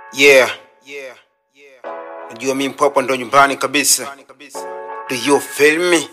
Yeah. Najua mi mpwapwa ndo nyumbani kabisa. Do you feel me?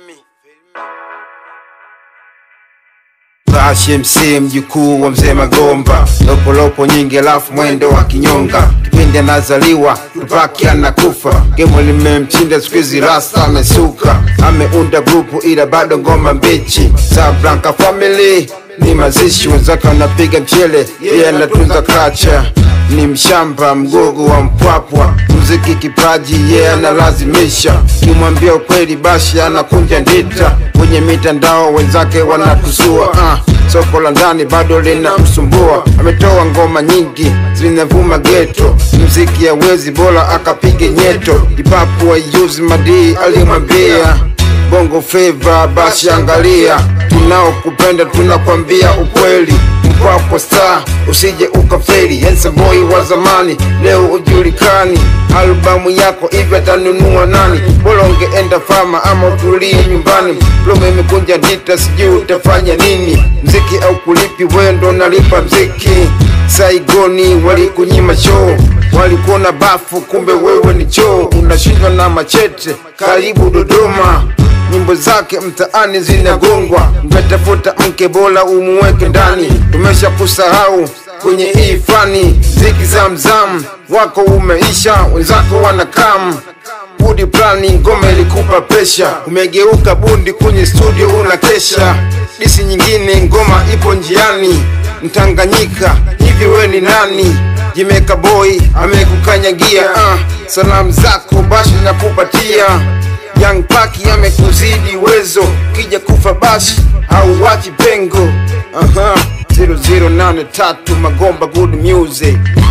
Bashi MC mjukuu wa mzee Magomba, lopolopo nyingi alafu mwendo wa kinyonga. Kipindi anazaliwa Tupac anakufa, gemo limemchinda siku hizi rasta amesuka, ameunda grupu ila bado ngoma mbichi. Sa Blanca Family ni mazishi, wenzake wanapiga mchele, yeye anatunza kacha ni mshamba mgogo wa mpwapwa, muziki kipaji yeye yeah, analazimisha. Kimwambia ukweli basi anakunja ndita, kwenye mitandao wenzake wanatusua. Uh, soko la ndani bado linamsumbua, ametoa ngoma nyingi zinavuma geto, muziki hawezi bora akapige nyeto. Ipapu waiuzi madii alimwambia bongo flava, basi angalia, tunaokupenda tunakwambia ukweli Mpwapwa star usije ukafeli, handsome boy wa zamani leo ujulikani. Albamu yako hivi atanunua nani? Bora ungeenda fama ama utulie nyumbani. Lome imekunja ndita, sijui utafanya nini. Mziki au kulipi, wewe ndo nalipa mziki. Saigoni walikunyima show, walikuona bafu, kumbe wewe ni choo. Unashindwa na machete, karibu Dodoma nyimbo zake mtaani zinagongwa, mkatafuta mke bora umuweke ndani. Tumesha kusahau kwenye hii fani, ziki zamzam wako umeisha, wenzako wanakam budi plani, ngoma ilikupa pesha, umegeuka bundi kwenye studio unakesha. Disi nyingine ngoma ipo njiani, Mtanganyika hivi we ni nani? Jimeka boy amekukanyagia, uh, salamu zako bashi nakupatia Young Paki amekuzidi uwezo, kija kufa bashi au wachi pengo. Aha, 0083 Magomba good music.